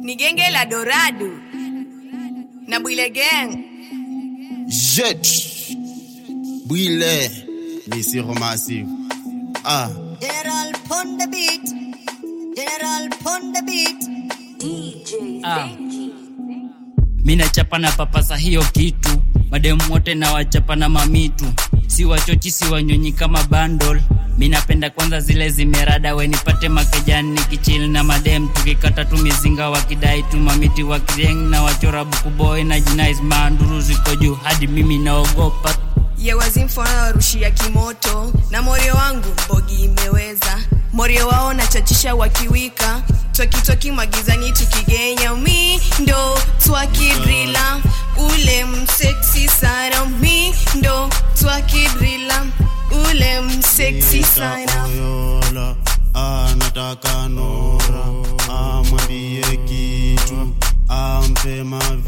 ni genge la Dorado na Bwile Gang. Jet. Bwile. Misiro Massive. Ah. General pon the beat. General pon the beat. Ah. Mi nachapa na papasa hiyo kitu, mademu wote na wachapa na mamitu, si wachochi si wanyonyi kama bandol. Mi napenda kwanza zile zimerada, we nipate makejani nikichili na madem, tukikata tu mizinga wakidai tu mamiti wakireng na wachora bukuboy na jinais manduru ziko juu hadi mimi naogopa yewazimfona warushia kimoto na morio wangu bogi imeweza morio wao nachachisha wakiwika twakitoki magizani tukigenya mi ndo twakidrila ule mseksi sana mi ndo twakidrila ule mseksi sana Oyola. Anataka Nora. Amwambie kitu. Ampe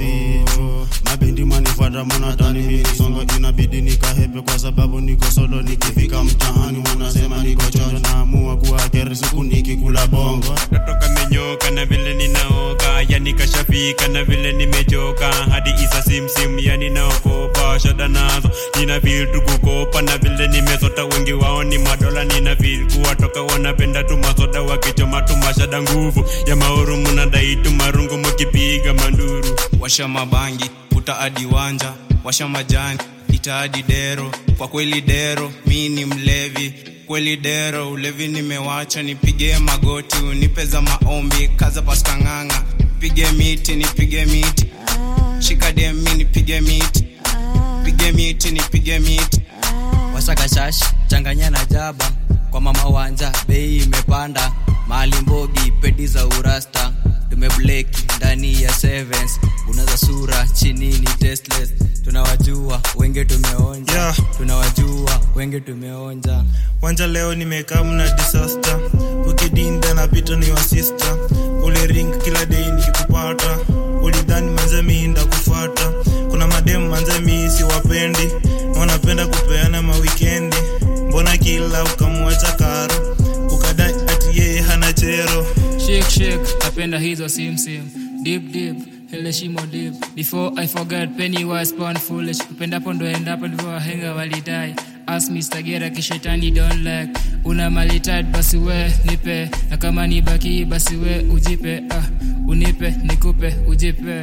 mavitu. Mabindi manifuata mwanatani mimi songo inabidi nikahepe kwa sababu niko solo nikifika mtaani wanasema niko chonjo naamua kuwa keri siku nikikula bongo natoka menyoka na vile ninaoga yani kashafika na vile nimechoka hadi isa simsim yani naokopa shada nazo nina feel tu kukopa na vile nimesota wengi wao ni madola nina feel kuwatoka wanapenda tu masoda wakichoma tu mashada nguvu ya mauru munadai tu marungu mukipiga manduru washa mabangi puta hadi wanja washa majani ita hadi dero kwa kweli dero mi ni mlevi kweli dero ulevi nimewacha nipige magoti unipe za maombi kaza paskang'anga pige miti nipige miti shika demi nipige miti pige miti nipige miti wasakashash changanya na jaba kwa mama wanja bei imepanda mali mbogi pedi za urasta tumebleki ndani ya sevens unaza sura chini ni tasteless tunawajua wenge tumeonja Yeah. tunawajua wenge tumeonja wanja leo nimekaa mna disaster ukidinda napita ni wa sister ule ring kila dei nikikupata ulidhani manze miinda kufata kuna mademu manze mii siwapendi wanapenda kupeana mawikendi mbona kila ukamwacha karo ukadai ati yeye hana chero shake shake napenda hizo simsim deep deep ile shimo deep before i forget penny was born foolish upendapo ndo endapo ndivyo wahenga walidai Ask Mr. Gera kishetani don't like una malitad basi we nipe na kama ni baki basi we ujipe ah, unipe nikupe ujipe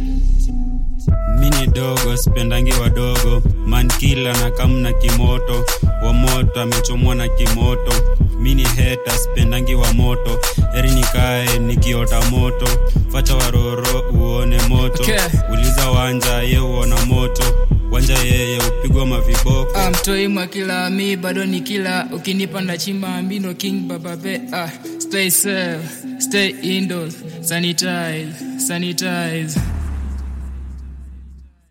mini dogo sipendangi wadogo mankila na kamna kimoto wa moto amechomwa na kimoto mini heta sipendangi wa moto eri nikae nikiota moto facha waroro uone moto Okay. uliza wanja ye uona moto wanja yeye upigwa maviboko Ah, mtoi mwa kila mi bado ni kila ukinipa na chimba mbino king bababe ah, stay safe stay indoors sanitize sanitize